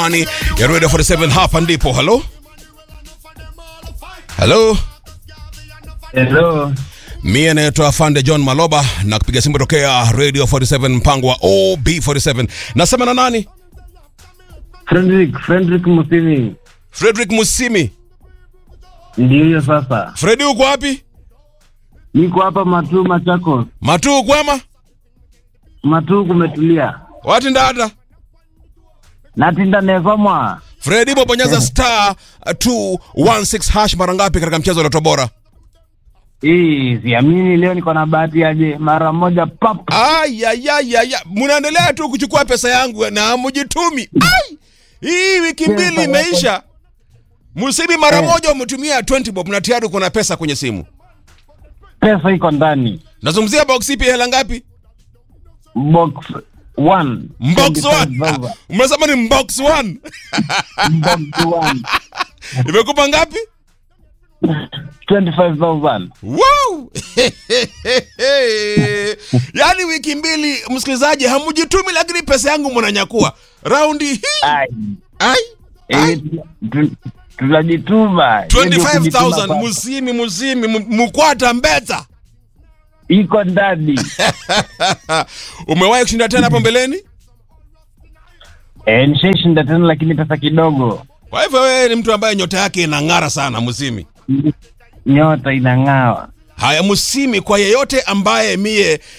ndani ya Radio 47 hapa ndipo. Halo, halo, Hello. mie naitwa Afande John Maloba na kupiga simu tokea Radio 47 mpango wa OB47. Nasema na nani? Frederick, Frederick Musini. Frederick Musimi. Ndio hiyo sasa. Fredi, uko wapi? Niko hapa Matuu Machakos. Matuu kwema? Matuu kumetulia. Wati ndada? Natinda nevamwa. Fredi, bobonyeza star 216 hash mara ngapi katika mchezo wa Loto Bora? Hii siamini leo niko na bahati aje mara moja pap. Ayayayaya, mnaendelea tu kuchukua pesa yangu na mjitumi. Ai! Hii wiki mbili imeisha. Musibi mara Eh. moja umetumia 20 bob na tayari uko na pesa kwenye simu. Pesa iko ndani. Nazungumzia box ipi hela ngapi? Box 1. Box 1. Umesema ni box 1. Box 1. Imekupa ngapi? 25,000. Wow! Yaani wiki mbili msikilizaji hamjitumi lakini pesa yangu mnanyakua. Raundi hii. Ai. Ai. Eh, Ai. tu- tunajituma. Hiyo ndio 25,000 kujituma musimi musimi mu- mukwata mbeta. sasa. Iko ndani. Umewahi kushinda tena hapo mbeleni? Eh, nishaishinda tena lakini pesa kidogo. Kwa hivyo wewe ni mtu ambaye nyota yake inang'ara sana Musimi. Nyota inang'awa. Haya Musimi, kwa yeyote ambaye mie